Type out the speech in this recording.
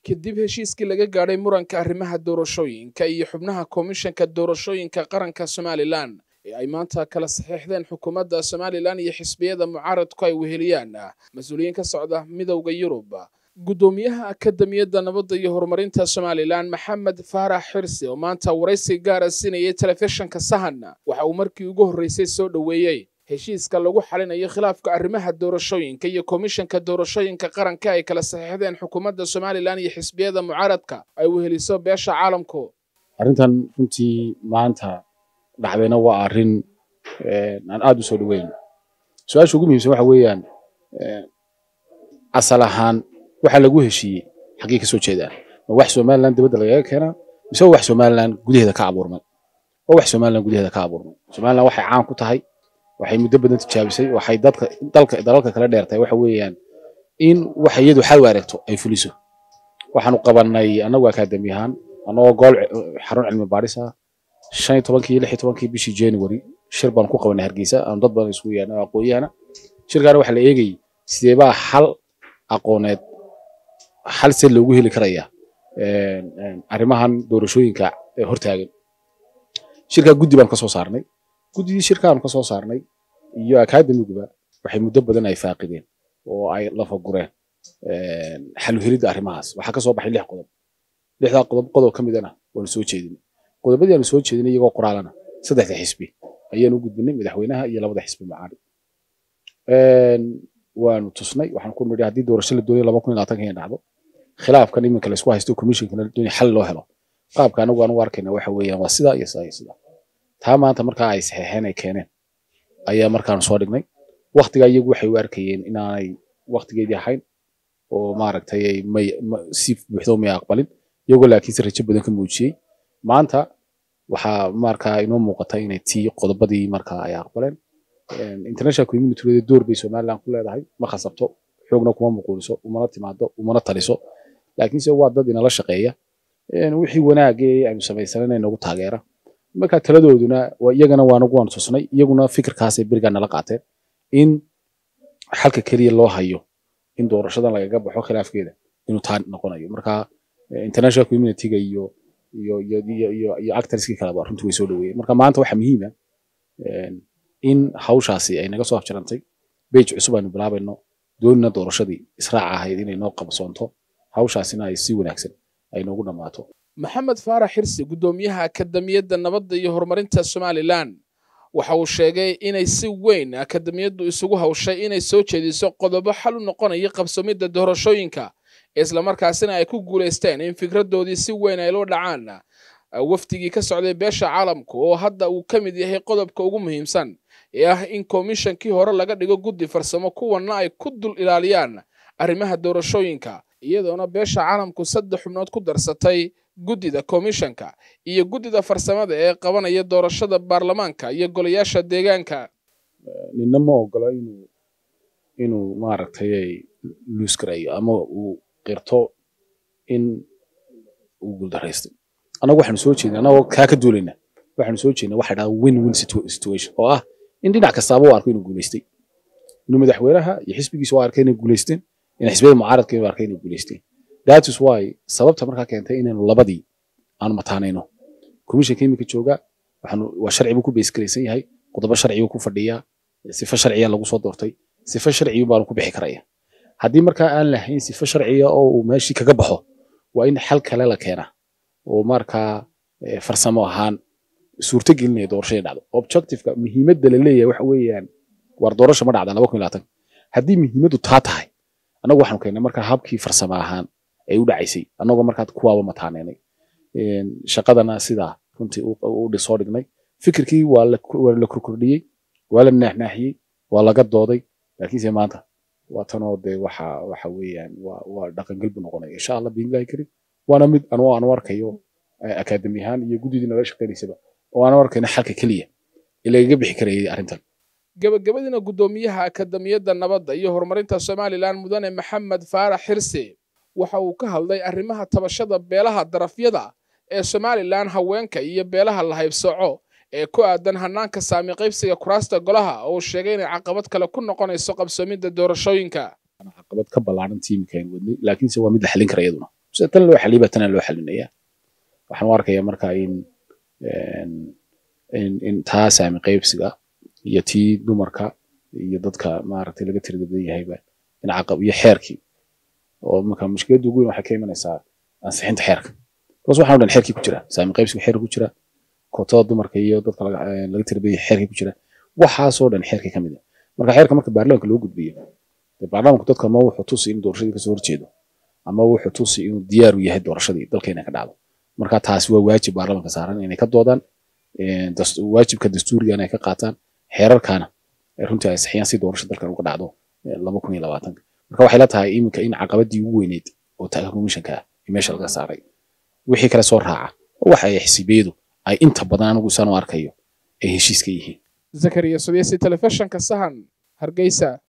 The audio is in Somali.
kadib heshiiskii laga gaadhay muranka arrimaha doorashooyinka iyo xubnaha komishanka doorashooyinka qaranka somalilan ee ay maanta kala saxiixdeen xukuumadda somalilan iyo xisbiyada mucaaradku ay weheliyaan mas-uuliyiin ka socda midowda yurub guddoomiyaha akademiyadda nabadda iyo horumarinta somalilan maxamed faarax xirsi oo maanta waraysi gaara siinayay telefishinka sahan waxa uu markii ugu horreysay soo dhoweeyey heshiiska lagu xalinayo khilaafka arrimaha doorashooyinka iyo komishanka doorashooyinka qaranka ay kala saxiixdeen xukuumadda somalilan iyo xisbiyada mucaaradka ay weheliso beesha caalamku arrintan runtii maanta dhacdayna waa arrin aan aada u soo dhaweyn su-aasha ugu muhiimsan waxa weeyaan asal ahaan waxa lagu heshiiyey xaggee ka soo jeedaan ma wax somalilan dibadda lagaga keenaa mise waa wax somalilan gudaheeda ka abuurmay waa wax somalilan gudaheeda ka abuurmay somalilan waxay caan ku tahay waxay muddo badan tijaabisay waxay dadka dalka dalalka kala dheertahay waxa weeyaan in waxa iyadu xal wareegto ay fuliso waxaanu qabanay annagu akaademi ahaan annagoo gool xarun cilmi baadhis ah shan iyo tobankii iyo lix iyo tobankii bishii january shir baan ku qabanay hargeysa aanu dad badan isugu yeernay aqoonyahana shirkaana waxaa la eegayay sideebaa xal aqooneed xal se loogu heli karaya arrimahan doorashooyinka ee hortaagan shirkaa guddi baan ka soo saarnay guddidii shirkaanu ka soo saarnay iyo akademiguba waxay muddo badan ay faaqideen oo ay lafagureen xal helidda arrimahaas waxaa ka soo baxay lix qodob lixdaa qodob qodob ka midana waanu soo jeedinay qodobadii aanu soo jeedinay iyagoo qoraalana saddexda xisbi ayaanu u gudbinay madaxweynaha iyo labada xisbi mucaarid waanu tusnay waxaan ku nidhi haddii doorasho la doonaya laba kun iyo labaatanka inay dhacdo khilaafkan iminka laysku haysto commissionkana la doonaya xal loo helo qaabka anagu aan u arkayna waxa weeyaan waa sidaa iyo sidaa iyo sidaa taa maanta markaa ay saxeexeen ay keeneen ayaa markaanu soo dhignay waktigaa iyagu waxay u arkayeen inaanay waktigeedii ahayn oo maaragtay ay may si buuxdo may aqbalin iyagoo laakiinse rajo badan ka muujiyey maanta waxaa markaa inoo muuqata inay tii qodobadii markaa ay aqbaleen international community door bay somaliland ku leedahay ma khasabto xoogna kuma muquuliso umana timaado umana taliso laakiinse waa dad inala shaqeeya wixii wanaagee aynu samaysanana inagu taageera marka taladooduna iyagana waanagu waanu tusnay iyaguna fikirkaasay berigaa nala qaateen in xalka keliya loo hayo in doorashadan lagaga baxo khilaafkeeda inuu taa noqonayo marka international communityga iyo iyo iyo iyo iyo iyo actorskii kaleba runtii way soo dhaweeyeen marka maanta waxaa muhiima in hawshaasi ay naga soo afjarantay bage cusub aynu bilaabayno doonina doorashadii israaca ahayd inay noo qabsoonto hawshaasina ay si wanaagsan ay noogu dhammaato maxamed faarax xirsi guddoomiyaha akademiyadda nabadda iyo horumarinta somalilan waxa uu sheegay inay si weyn akademiyaddu isugu hawshay inay soo jeediso qodobo xal u noqonaya qabsoomidda doorashooyinka islamarkaasina ay ku guulaysteen in fikraddoodii si weyn ay loo dhacaan wafdigii ka socday beesha caalamku oo hadda uu ka mid yahay qodobka ugu muhiimsan ee ah in komishankii hore laga dhigo guddi farsamo kuwanna ay ku dul ilaaliyaan arrimaha doorashooyinka iyadoona beesha caalamku saddex xubnood ku darsatay guddida komishanka iyo guddida farsamada ee qabanaya doorashada baarlamaanka iyo golayaasha deegaanka ninna ma ogola inuu inuu maaragtay luus garayo ama uu qirto in uu guuldaraystay annagu waxaanu soo jeednay annagoo kaa ka duulayna waxaanu soo jeednay waxa dhahdaa win win situation oo ah in dhinac kastaaba u arko inuu guulaystay inuu madaxweynaha iyo xisbigiisa u arkay inay guulaysteen in xisbiyada mucaaradka inuu arkay inay guulaysteen that is why sababta markaa keentay inaynu labadii aanu mataanayno komishanka iminka jooga waxaanu waa sharci buu ku beesgaraysan yahay qodobo sharci buu ku fadhiyaa sifo sharciya lagu soo doortay sifo sharciyu baanu ku bixi karaya haddii markaa aan lahayn sifo sharciya oo uu meeshii kaga baxo waa in xal kale la keenaa oo markaa farsamo ahaan suurto gelinaya doorashada dhacdo objectiveka muhiimadda la leeyahay waxa weeyaan war doorasho ma dhacda laba kun iyo labaatan haddii muhiimaddu taa tahay annagu waxaanu keennay markaa habkii farsamo ahaan ay u dhacaysay annagoo markaa kuwaaba mataaneynay shaqadana sidaa runtii u soo dhignay fikirkii waa la korkordhiyey waa la naaxnaaxiyey waa laga dooday laakiinse maanta waa tanoo dee waxa waxa weeyaan waa waa dhaqangel buu noqonaya insha allah biidnillahi karim waana mid anoo aanu arkayo akaademi ahaan iyo guddidii nala shaqaynaysaba oo aanu arkayna xalka keliya ee lagaga bixi karayay arrintan gabagabadiina guddoomiyaha akademiyadda nabadda iyo horumarinta somalilan mudane maxamed faarax xirsi waxa uu ka hadlay arrimaha tabashada beelaha darafyada ee somalilan haweenka iyo beelaha la haybsooco ee ku aadan hanaanka saami qaybsiga kuraasta golaha oo uu sheegay inay caqabad kale ku noqonayso qabsoomidda doorashooyinka caqabad ka ballaaran tiimka aynu wadnay laakiinse waa mid la xalin kara iyaduna sida tan loo xaliyay baa tana loo xalinaya waxaan u arkayaa marka in in in taa saami qaybsiga iyo tii dumarka iyo dadka maaragtay laga tirada badan yahayba in caqab iyo xeerkii oo marka mushkiladda ugu weyn waxay ka imanaysaa ansixinta xeerka bas waxaan o dhan xeerkii ku jira saami qaybsiga xeerka ku jira kootada dumarka iyo dadka laga laga tirada badan yahay xeerkii ku jira waxaasoo dhan xeerkii ka mid ah marka xeerka marka baarlamaanka loo gudbiyo dee baarlamaanku dadka ama wuxuu tusi in doorashadii kasoo horjeedo ama wuxuu tusi inuu diyaar u yahay doorashadii dalkeena ka dhacdo marka taasi waa waajib baarlamaanka saaran inay ka doodaan waajibka dastuuriga inay ka qaataan xeerarkaana runtii ay saxiyaan si doorasho dalkan uga dhacdo laba kun iyo labaatanka marka waxay la tahay iminka in caqabadii ugu weyneyd oo taga komishanka ah meesha laga saaray wixii kale soo raaca waxa ay xisibiyadu ay inta badan anigu isaan u arkayo ay heshiis ka yihiin zakariya sudeysi telefishinka sahan hargeysa